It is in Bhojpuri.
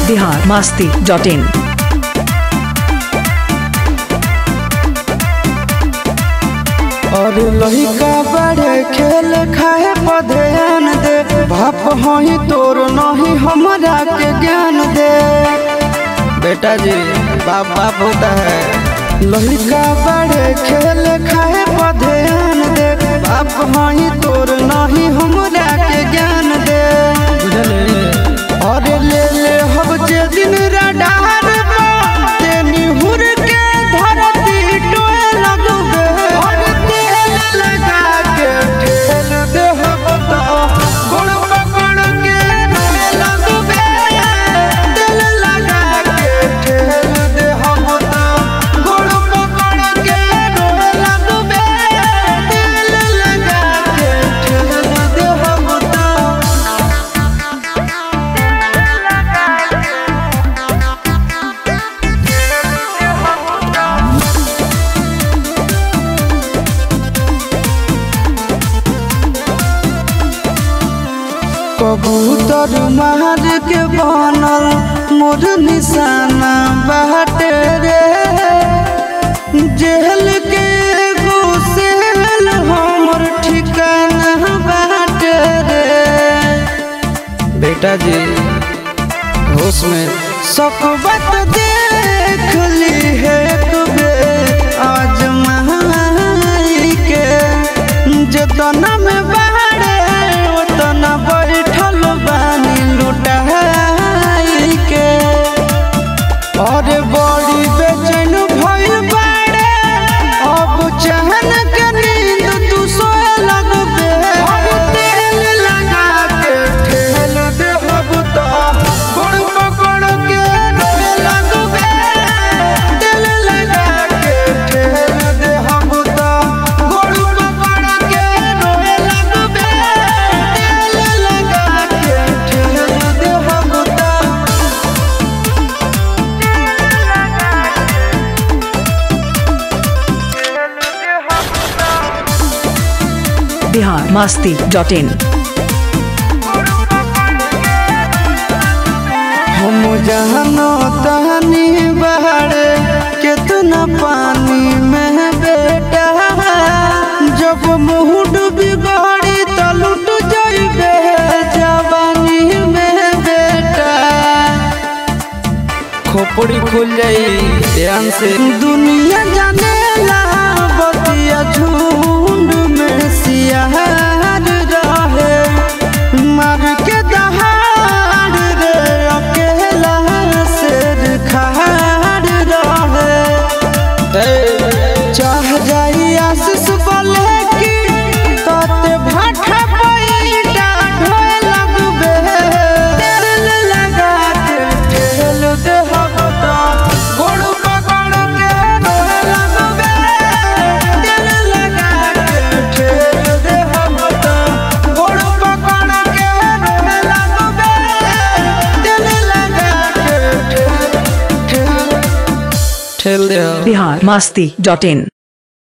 बिहार मास्ती डॉट इन और लहिका बड़े खेल खाए पर ध्यान दे बाप हही तोर नहीं हमरा के ज्ञान दे बेटा जी बाप बाप होता है लहिका बड़े खेल खाए पर ध्यान दे बाप हही तोर नहीं हमरा के ज्ञान दे और ले ले हम जे दिन रडार ते निहुर के धरती टोए लगबे और तेल लगा के ठेल दे हम तो गुड़ पकड़ के रोए लगबे तेल लगा के ठेल दे हम तो गुड़ पकड़ के रोए लगबे तेल लगा के ठेल दे हम तो कबूतर मार के बनल मोर निशाना बाटे रे जेल के एगो सेल हमर ठिकाना बाटे रे बेटा जी होश में सकबत देख ली है तुबे आज महाई के जतना में बाड़े उतना बैठल बानी लुटाई के और बड़ी बेचैन भइल बाड़े अब चहन के नींद तू सोए लगबे और तेल लगा के ठेल दे अब तो गुड़ पकड़ के रोए लगबे तेल लगा के ठेल दे हम तो गुड़ पकड़ के रोए लगबे तेल लगा के ठेल दे हम तो बिहार मास्ती डॉट इन हम जहनो तहनी बहरे कितना पानी में बेटा जब मुँह डूबी गड़ी तो लुट जाइबे जवानी में बेटा खोपड़ी खुल जाई ध्यान से दुनिया जाने ला बतिया झुंड में सियार रहे मार के दहाड़ रे अकेला शेर खाड़ रहे चाह जाई आशीष बोले कि तोते भाठा पैटा ढोए लगबे तेल लगा के ठेल दे हम तो गोड़ पकड़ के रोए लगबे तेल लगा के ठेल दे हम तो गोड़ पकड़ के रोए लगबे तेल लगा के ठेल ठेल ठेल दे हम बिहार मास्ती डॉट इन